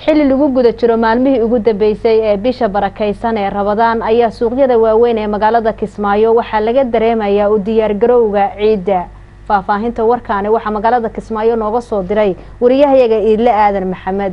xilli lagu guda jiro maalmihii ugu dambeysay ee bisha barakaysan ee rabadaan ayaa suuqyada waaweyn ee magaalada kismaayo waxaa laga dareemayaa u diyaargarowga ciidda faahfaahinta warkaani waxaa magaalada kismaayo nooga soo diray wariyahayaga iidle aadan maxamed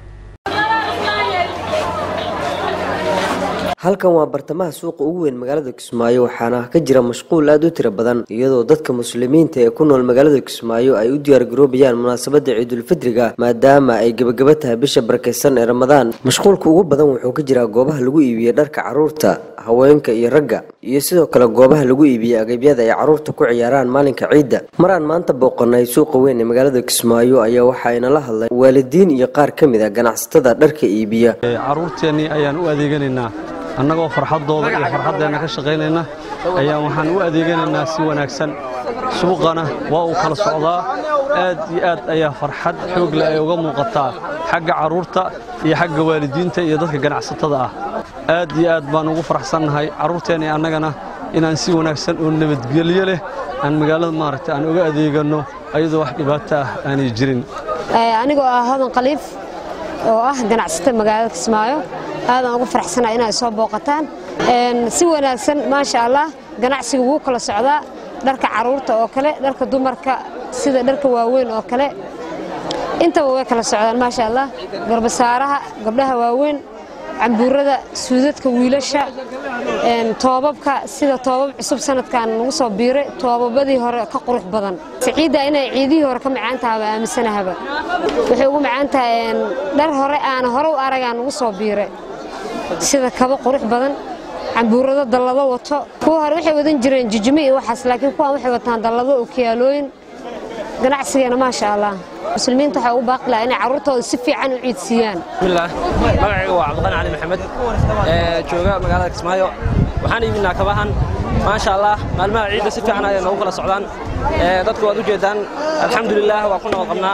halkan waa bartamaha suuqa ugu weyn magaalada kismaayo waxaana ka jira mashquul aada u tiro badan iyadoo dadka muslimiinta ee ku nool magaalada kismaayo ay u diyaargaroobayaan munaasabada ciidulfidriga maadaama ay gebagaba tahay bisha barakeysan ee ramadaan mashquulka ugu badan wuxuu ka jiraa goobaha lagu iibiye dharka caruurta haweenka iyo ragga iyo sidoo kale goobaha lagu iibiye agabyada ay caruurta ku ciyaaraan maalinka ciidda maraan maanta booqanay suuqa weyn ee magaalada kismaayo ayaa waxaayna la hadlay waalidiin iyo qaar ka mid a ganacsatada dharka iibiya caruurteennii ayaan u adeeganaynaa annagoo farxaddooda iyo farxaddeenna ka shaqaynayna ayaan waxaan u adeeganaynaa si wanaagsan suuqana waa uu kala socdaa aad iyo aad ayaa farxad xoog leh ay uga muuqataa xagga carruurta iyo xagga waalidiinta iyo dadka ganacsatada ah aad iyo aad baan ugu faraxsannahay carruurteenna iyo annagana inaan si wanaagsan oo nabadgelyo leh aan magaalada maaragtay aan uga adeeganno ayadoo wax dhibaato ah aanay jirin anigoo ah hodan khaliif oo ah ganacsata magaalada kismaayo aadaan ugu faraxsanaa inay soo booqataan si wanaagsan maasha allah ganacsiga wuu kala socdaa dharka caruurta oo kale dharka dumarka sida dharka waaweyn oo kale intaba way kala socdaan maasha allah garbasaaraha gabdhaha waaweyn cambuurada suudadka wiilasha toobabka sida toobab cusub sanadkan lagu soo biiray toobabadii hore ka qurux badan ciidda inay ciidihii hore ka macaan tahay waa aaminsanahaba waxay ugu macaan tahay dhar hore aan hore u aragaan lagu soo biiray sida kabo qurux badan cambuurado dallado wato kuwa hore waxay wadan jireen jijimi iyo waxaas laakiin kuwaan waxay wataan dallado oo kiyaalooyin ganacsigeena maasha allah muslimiinta waxay ugu baaqi lahaa inay carruurtooda si fiican u ciidsiiyaan bismillaah magacayga waa cabdiqani cali maxamed ee jooga magaalada kismaayo waxaan iibinaa kabahan maasha allah maalmaha ciidda si fiican ayay noogu kala socdaan dadku waad u jeedaan alxamdulilaah waa ku nabad qabnaa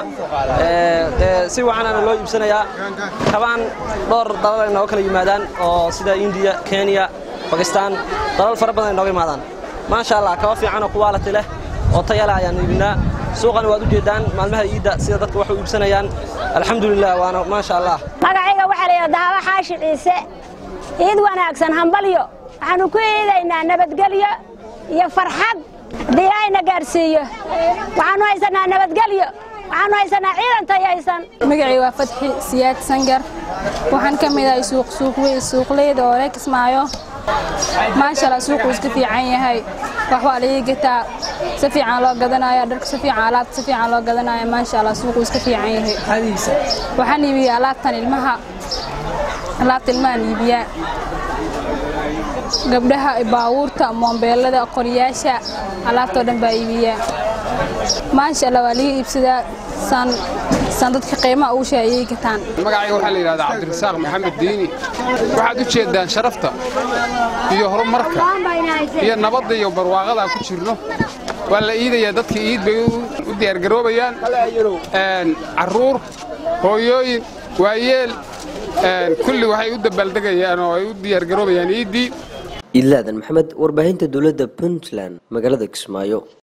si waxaanaana loo iibsanayaa kabahan dhowr dalal ay nooga kala yimaadaan oo sida indiya kenya bakistaan dalal fara badan ay nooga yimaadaan maasha allah kaba fiican oo kuwaalati leh oo tayala ayaan iibinaa suuqana waad u jeedaan maalmaha iidda sida dadka wax u iibsanayaan alxamdulilah waana maasha allah magacayga waxaa layidhaha dahaba xaashi ciise iid wanaagsan hambalyo waxaanu ku iidaynaa nabadgelyo iyo farxad haddii ilaahayna gaarsiiyo waxaanu haysanaa nabadgelyo waxaanu haysanaa ciidan tayaysan magacii waa fadxi siyaad sangar waxaan ka mid ahay suuqleyda oo reer kismaayo maashaalla suuquu iska fiican yahay wax waa laii gataa si fiican loo gadanaya dharka si fiican alaabta si fiican loo gadanaya maasha allah suuquu iska fiican yahay waxaan iibiyaa alaabtan ilmaha alaabta ilmahan iibiyaa gabdhaha baawuurta moombeelada qoryaasha alaabtoo dhan baa iibiyaa maasha allah waa laga iibsadaa san dadka qiimaha ugu sheegayay gataan magacayga waxaa la yidhahdaa cabdirasaaq maxamed diini waxaad u jeeddaan sharafta iyo horumarka iyo nabadda iyo barwaaqada aan ku jirno waa la iidayaa dadka iid bay u diyaargaroobayaan carruur hooyooyin waayeel kulli waxay u dabaaldegayaan oo ay u diyaargaroobayaan iiddii iidlaadan maxamed warbaahinta dowladda puntland magaalada kismaayo